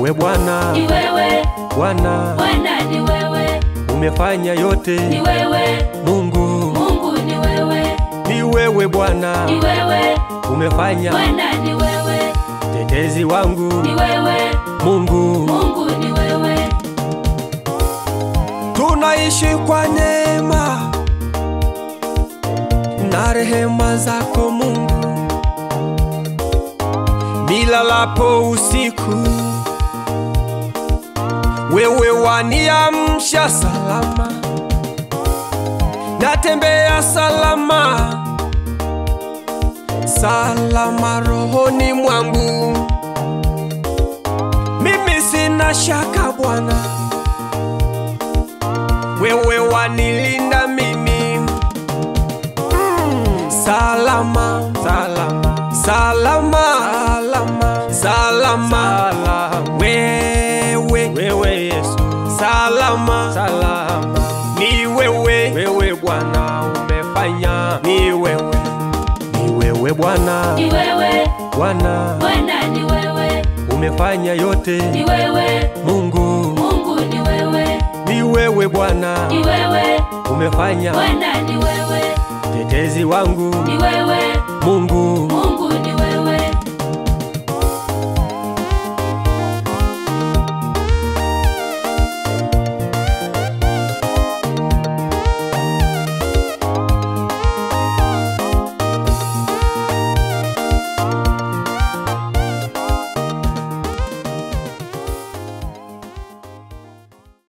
wewe Bwana, ni wewe Bwana Bwana, ni wewe, umefanya yote. ni wewe Mungu Mungu, ni wewe, ni wewe Bwana, ni wewe umefanya Bwana, ni wewe, tetezi wangu. ni wewe Mungu Mungu, ni wewe, tunaishi kwa neema na rehema zako Mungu, nilalapo usiku wewe waniamsha salama, natembea salama salama rohoni mwangu, mimi sina shaka Bwana wewe wanilinda mimi mm. salama salama salama salama salama wewe wewe Yesu salama salama ni wewe wewe Bwana umefanya ni wewe ni wewe Bwana ni wewe Bwana Bwana, ni wewe, umefanya yote ni wewe Mungu Mungu, ni wewe, ni wewe Bwana ni wewe umefanya Bwana, ni wewe, tetezi wangu ni wewe